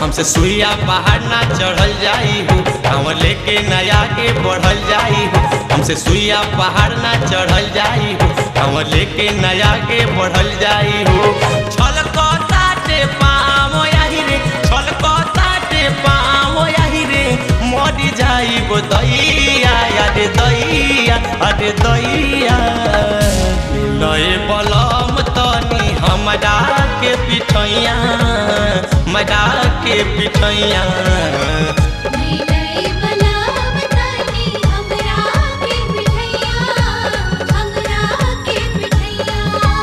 हमसे सुइया पहाड़ ना चढ़ल जाई हो कांवर लेके नया के बढ़ल जाई हो हमसे सुइया पहाड़ ना चढ़ल जाई हो कांवर लेके नया के बढ़ल जाई हो छलकता ते पाँव यही रे छलकता ते पाँव यही रे मरी जाई गो दैया अरे दैया अरे दैया लय बलम तनी हमरा के पिठैया मजा के पिठैया नीलय बलाम तानी हमरा के पिठैया हमरा के पिठैया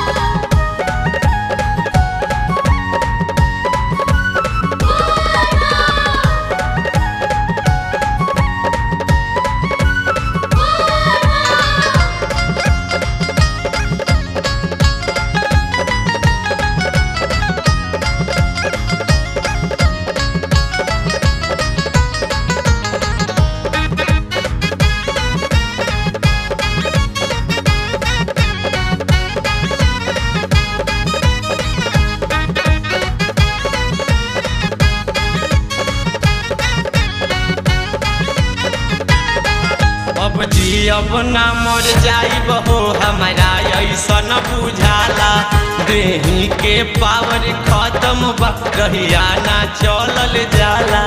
अब जी अब ना मर जाइब हो हमारा ऐसन बुझाला देही के पावर खत्म बा कहिया ना चलल जाला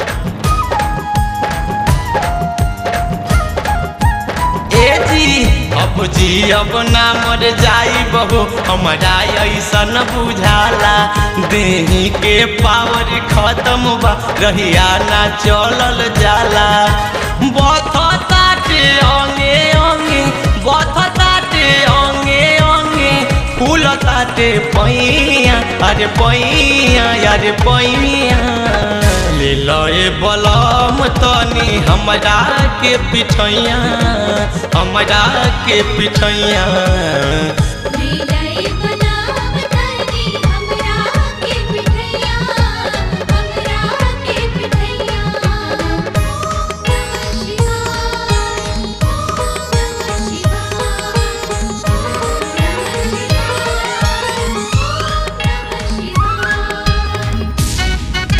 ए जी अब जी अब ना मर जाइब हो हमारा ऐसन बुझाला देही के पावर खत्म बा रहिया ना चलल जाला बथताटे अंगे अंगे बथताटे अंगे अंगे फूलताटे पैया अरे पैया अरे पैया ले लए बलम तनी हमरा के पिठैया हमरा के पिठैया नीलय बलाम तानी हमरा के पिठैया हमरा के पिठैया नमः शिवाय नमः शिवाय नमः शिवाय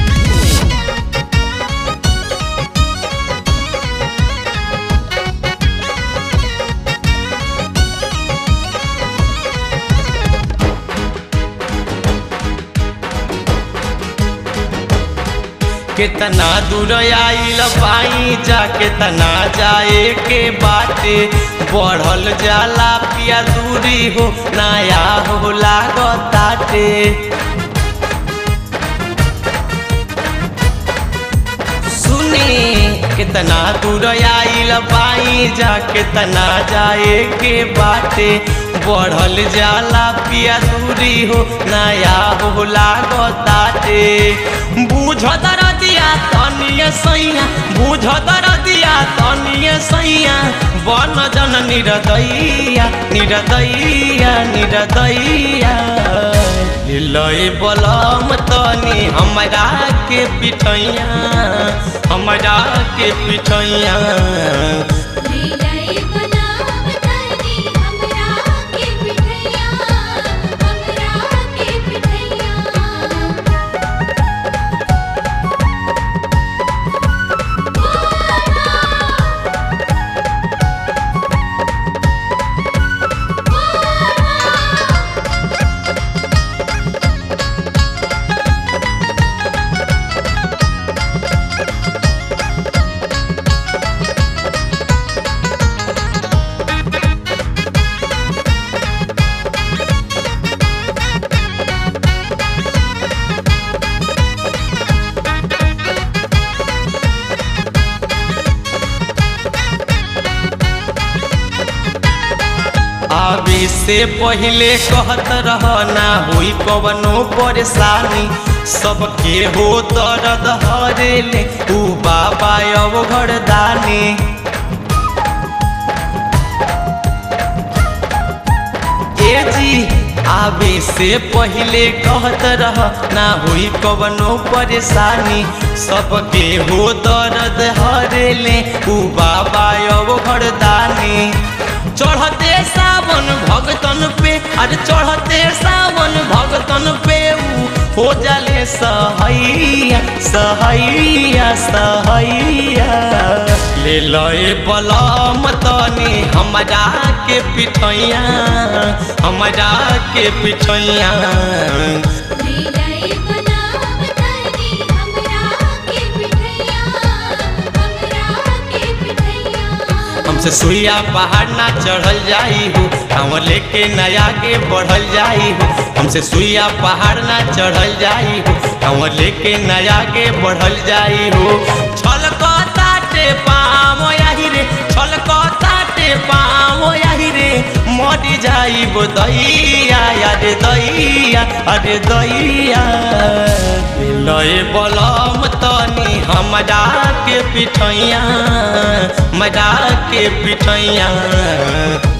कितना दूर आइल पाई जा कितना जाए के बाटे बढ़ल जाला पिया दूरी हो नया हो लागताटे सुनी कितना दूर आइल पाई जा कितना जाए के बाटे बढ़ल जाला पिया दूरी हो नया हो लागताटे बूझ दरदिया तनिए सैया बूझ दरदिया तनिए सैया बन जन निरदैया निरदैया निरदैया लय बलम तनी हमरा के पिठैया हमरा के पिठैया नीलय बलाम तानी हमरा के पिठैया हमरा के पिठैया आवे से पहले कहत रह ना होई कवनो परेशानी सबके हो दर्द हरेले ऊ बाबा अब घरदानी ए जी आवे से पहले कहत रह ना होई कवनो परेशानी सबके हो दर्द हरेले ऊ बाबा अब घरदानी चढ़ते सावन भगतन पे अरे चढ़ते सावन भगतन पे ऊ हो जाले सहैया सहैया सहैया ले लए बलम तनी हमरा के पिठैया हमरा के पिठैया लीलाई बनाव तनी हमरा के पिठैया हमरा के पिठैया हमसे सुइया पहाड़ ना चढ़ल जाई हो हम लेके नया के बढ़ल जाई हो हमसे सुइया पहाड़ ना चढ़ल जाई हो हम लेके नया के बढ़ल जाई हो छलकताटे पाम यही रे छलकताटे पाम यही रे मरी जाई बो दैया अरे दैया अरे दैया लय बलम तनी हमरा के पिठैया मजा के पिठैया